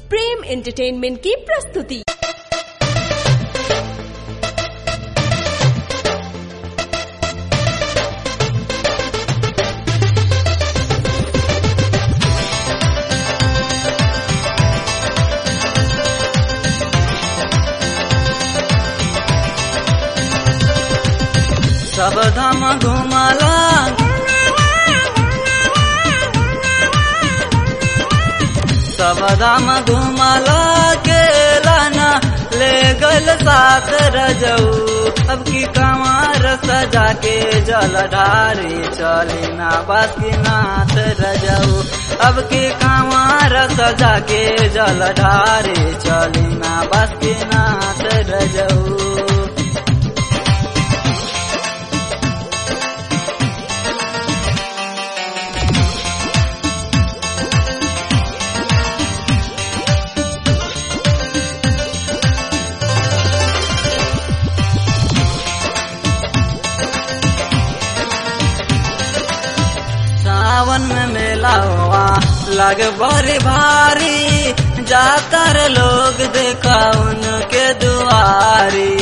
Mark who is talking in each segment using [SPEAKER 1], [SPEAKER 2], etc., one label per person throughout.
[SPEAKER 1] प्रेम entertainment की प्रस्तुति
[SPEAKER 2] सब धाम घुमला सब धाम घुमला केलाना ले गल साथ रजऊ अब की कमार सजा के जल ढारी चली ना बासुकीनाथ रजऊ अब की कमार सजा के जल ढारी चली ना बासुकीनाथ रजऊ सावन में मेला हुआ लग बड़ी भारी जाकर लोग देखा उनके दुआरी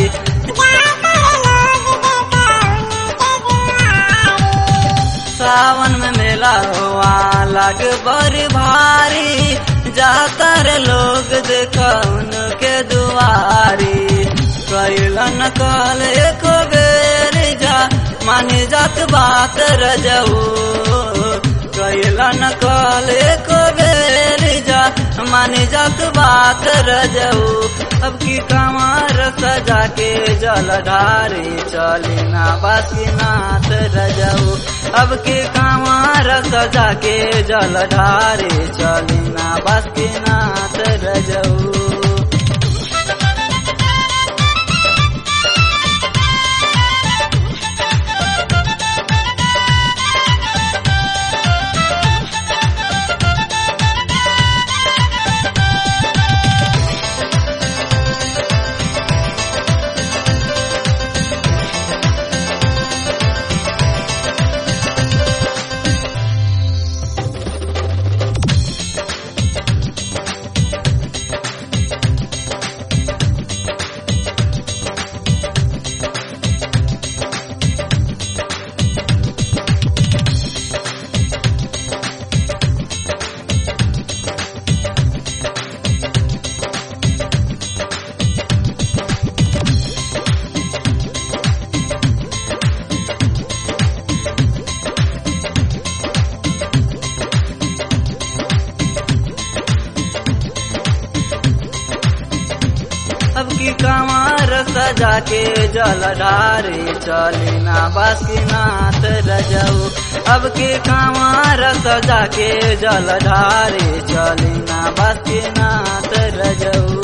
[SPEAKER 2] सावन में मेला हुआ लग बड़ी भारी जाकर लोग देखा उनके दुआरी कैलन कल एक बेर जा मानी जात बात रजऊ कैलन कल एक बेर जा मानी जात बात रजऊ अब की कमार सजा के जल ढारी चली ना बासीनाथ रजऊ अब की कमार सजा के जल ढारी चली ना बासीनाथ रजऊ अब की कमार सजा के जल ढारे चली ना बासीनाथ रजऊ अब की कमार सजा के जल ढारे चली ना बासीनाथ रजऊ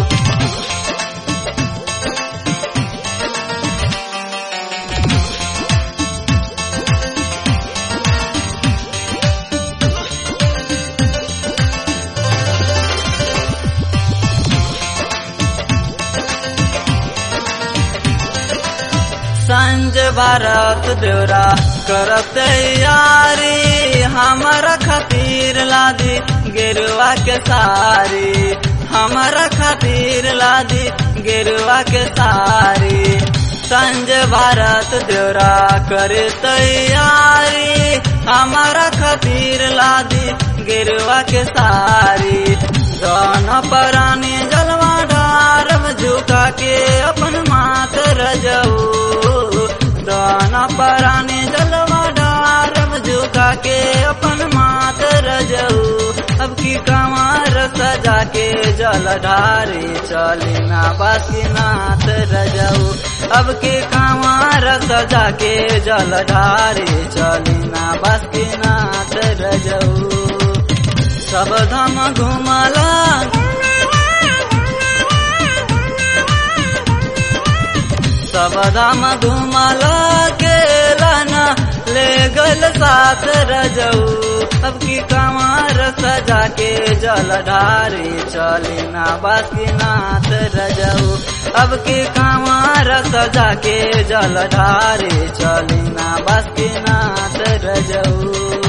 [SPEAKER 2] संज भारत देवरा करब तैयारी हमारा खातिर लादी गेरुआ के सारी हमारा खातिर लादी गेरुआ के सारी संज भारत देवरा करे तैयारी हमारा खातिर लादी गेरुआ के सारी दोनों परानी जलवा डारम झुका के अपन मात रजऊ दाना परानी जलवा डारम झुका के अपन मात रजऊ अब की कमार सजा के जल ढारी चली ना बासीनाथ रजऊ अब की कमार सजा के जल ढारी चली ना बासीनाथ रजऊ सब धाम घुमला सब धाम घुमला केलाना ले गल साथ रजऊ अब की कमार सजा के जल ढारी चली ना बासीनाथ रजऊ अब की कमार सजा के जल ढारी चली ना बासीनाथ रजऊ